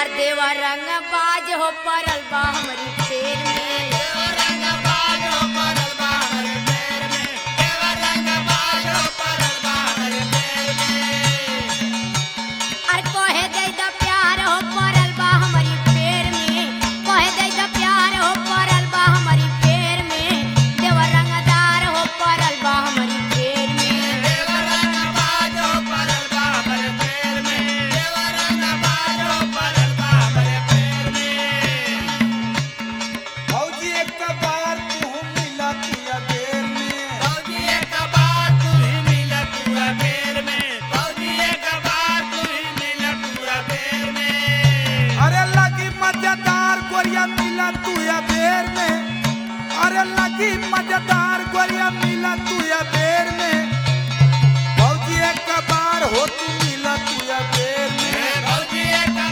हमार देवा रंग बाज हो परल बा हमरी फेर में अरे कहे दे द प्यार हो परल बा हमारी फेर में कहे दे द प्यार हो परल बा हमारी फेर में देवा रंगदार हो परल बा हमारी फेर में फौजी एक बार तू मिला तुया देर में अरे लगी मजेदार गोरिया मिला तुया बेर में अरे लगी मजेदार गोरिया मिला तुया बेर में फौजी एक बार हो तू मिला तुया बेर में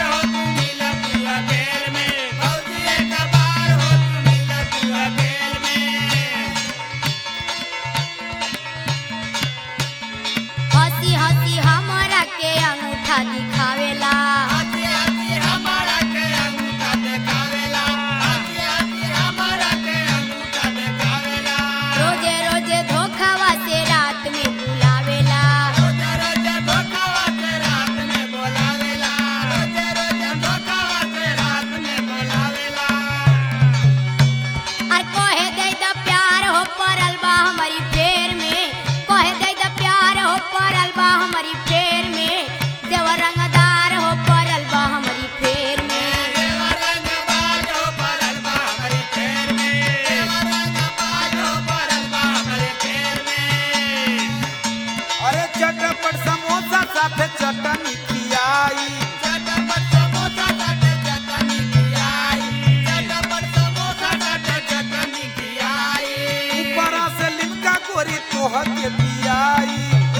हंसी हंसी हमरा के अंगूठा दिखावेला रोजे रोजे धोखावा से रात में बुलावेला और कहे दे द प्यार हो परल बा हमारी फेर में कहे दे द प्यार हो परल बा हमारी फेर में देवा रंगदार हो परल बा हमारी फेर में अरे चटपट समोसा साथे चटनी खियाई ऊपरा से लिमका गोरी तोह के दियाई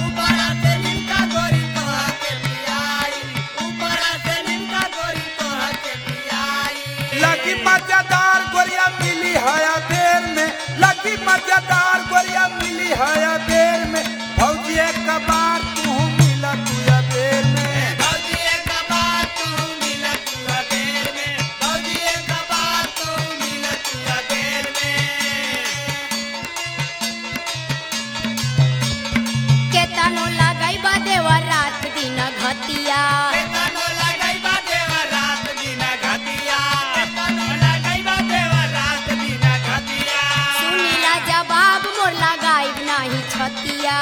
लगी मजेदार गोरिया मिली हया बेर में लगी मजेदार गोरिया मिली हया बेर में फौजी एक बार तू मिला तुया बेर में केतनो लगाई बा देवा रात दिन घतिया सुनीला जवाब मोर लगाई नाही छतिया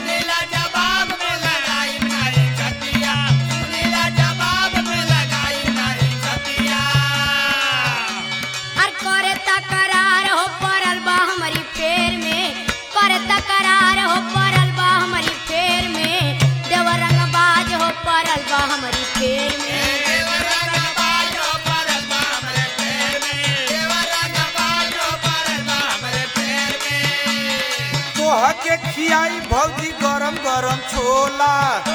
और करे तकरार हो परल बा हमारी फेर में करे तकरार हो परल बा हमारी फेर में देवा रंगबाज हो परल बा हमारी फेर में तोह के खियाई भौजी गरम गरम छोला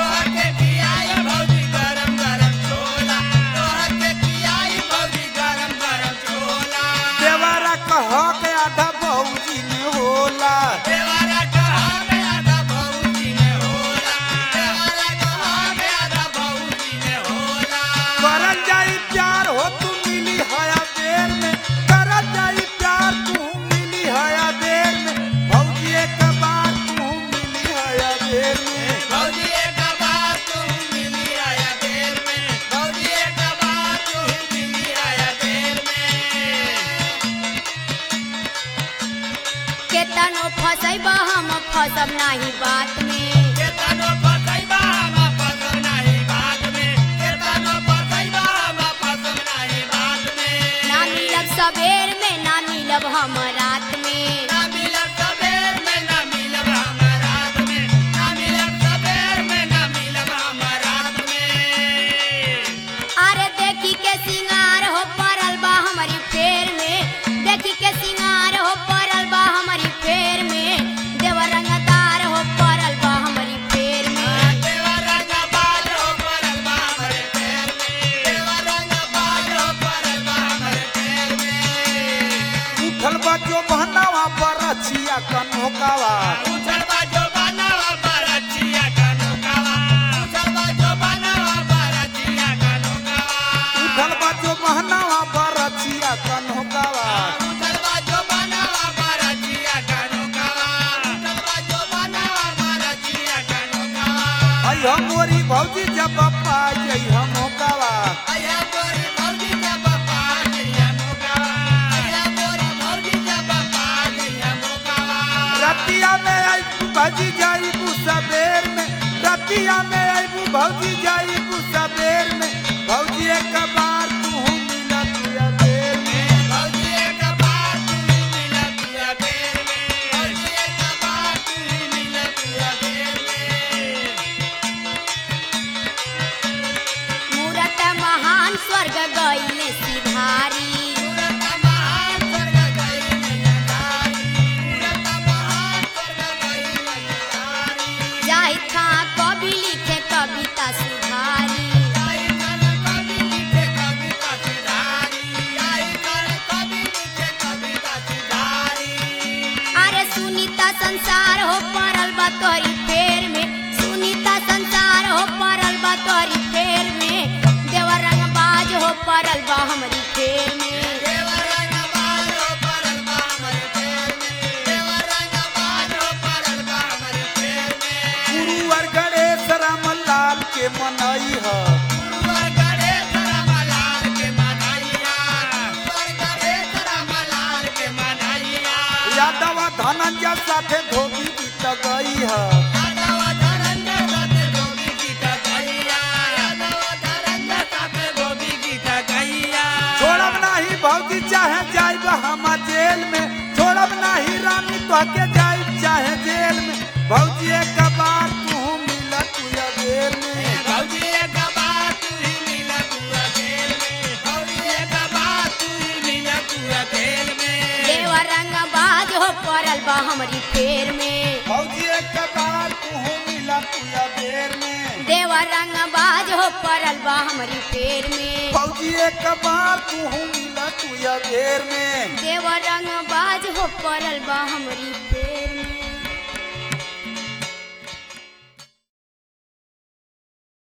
देवारा कह के आधा भौजी में होला करल जाई प्यार हो तू मिली हया देर में करल जाई प्यार तू मिली हया देर में भौजी एक बार तू मिली हया देर में केतनो फसैबा हम फसब नाही बात में ना मिलब सबेर में ना मिलब हम रात में अरे देखी के सिंगार हो परल बा हमारी फेर में देखी के सिंगार हो परल बा हमारी फेर में देवा रंगदार हो परल बा हम मोरी भौजी जब पा जई हम होकावा रतिया में आईबू भौजी जाईबू सबेर में रतिया में आईबू भौजी जाईबू सबेर में भौजी एक बार तू मिला तुया देर में मूरत महान स्वर्ग गईले सिधारी जाहिद खां कवि लिखे कविता सुधारी अरे सुनीता संसार हो परल बा तोरी फेर में सुनीता संसार हो परल बा तोरी फेर में देवर रंग बाज हो परल बा हमरी फेर में गुरुवर गणेश राम लाल के मनई है यादव धनंजय साथे धोबी बीत गई है छोड़ब नहीं भौजी चाहे जाइब हम जेल में छोड़ब नहीं रानी तो के जाइब चाहे जेल में भौजी एक बार तू मिला तुया देर में देवर रंग बाज हो परल बा हमरी फेर में भौजी एक बार तू मिला तुया देर में देवर रंग बाज हो परल बा हमरी फेर में भौजी एक बार तू मिला तुया देर में देवर रंग बाज हो परल बा हमरी फेर